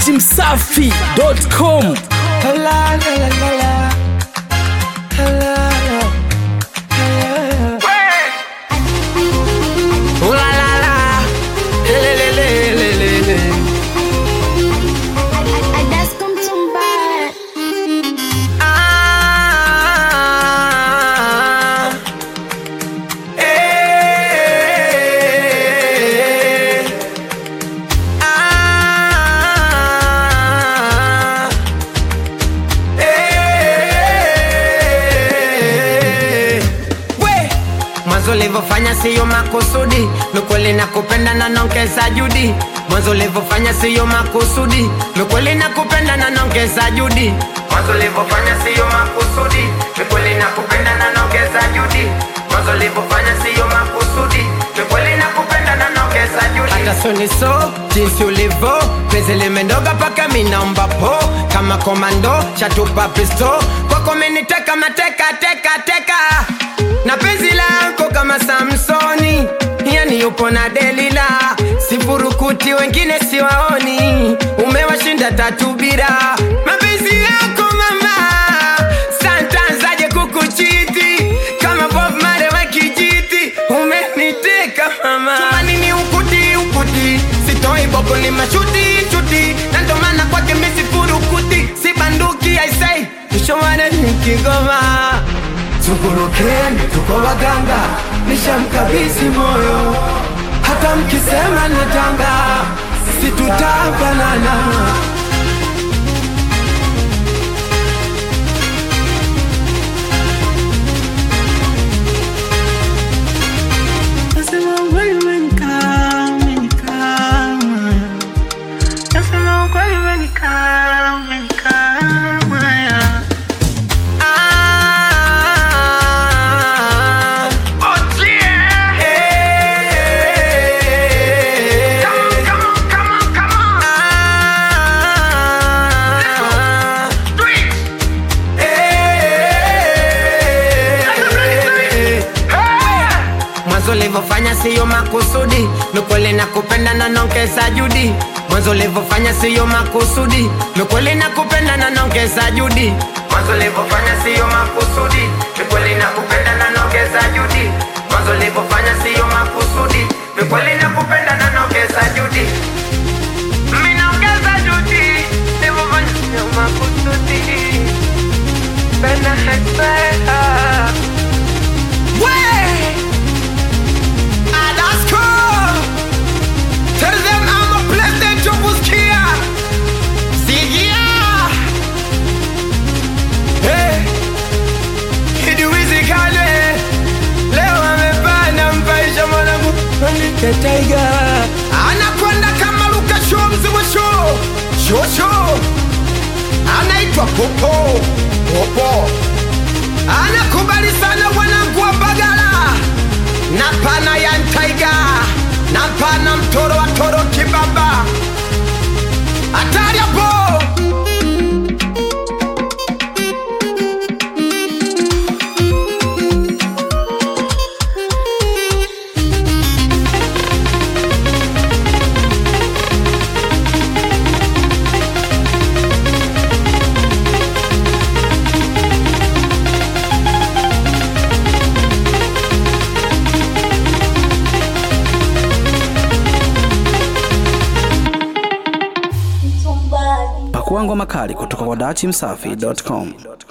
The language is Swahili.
dachimsafi.com mwanzo ulivyofanya siyo makusudi mikweli na kupenda na nongeza judi mwanzo ulivyofanya siyo makusudi mikweli na kupenda na nongeza judi mwanzo ulivyofanya siyo makusudi mikweli na kupenda na nongeza judi mwanzo ulivyofanya siyo makusudi mikweli na kupenda na nongeza judi hata soni so jinsi ulivyo pezi limendoga paka minaomba po kama komando chatupa pisto kwako meniteka mateka teka teka na penzi lako kama Samsoni, yani yupo na Delila, sifurukuti wengine siwaoni, umewashinda tatu bila mapenzi yako mama, santanzaje kukuchiti kama Bob Marley wa kijiti, umeniteka mama, tumanini ukuti ukuti, sitoi boko ni mashuti shuti, na ndo maana kwake mimi sifurukuti, si banduki I say, mshomane ni Kigoma Tukurukeni, tuko waganga, nishamkabidhi moyo, hata mkisema natanga, situtafanana. Nasema ukweli umenikaa, umenikaa. Nasema ukweli umenikaa, umenikaa. Ah, eh, ah, eh, mwanzo ulivyofanya siyo makusudi mikweli na kupenda na nongeza judi mwanzo ulivyofanya siyo makusudi mikweli na kupenda na nongeza judi mwanzo ulivyofanya siyo makusudi mikweli na kupenda na nongeza judi mwanzo ulivyofanya siyo makusudi mikweli na kupenda na nongeza judi Mimi naongeza judi nilivyofanya siyo makusudi Bena hekpea Way! Ah, that's cool. Tell them I'm a president of Buskia. Sigia. Hey. Hidi wizi kale. Leo amepanda mpaisha mwanangu. Andike Tiger. Anakwenda kama Luka Show mzima show. Show show. Anaitwa Popo. Popo. Anakubali sana wanangu wa Bagala na pana ya Ntaiga na pana mtoro wa toro kibaba hatari hapo pakuangwa makali kutoka kwa dachimsafi.com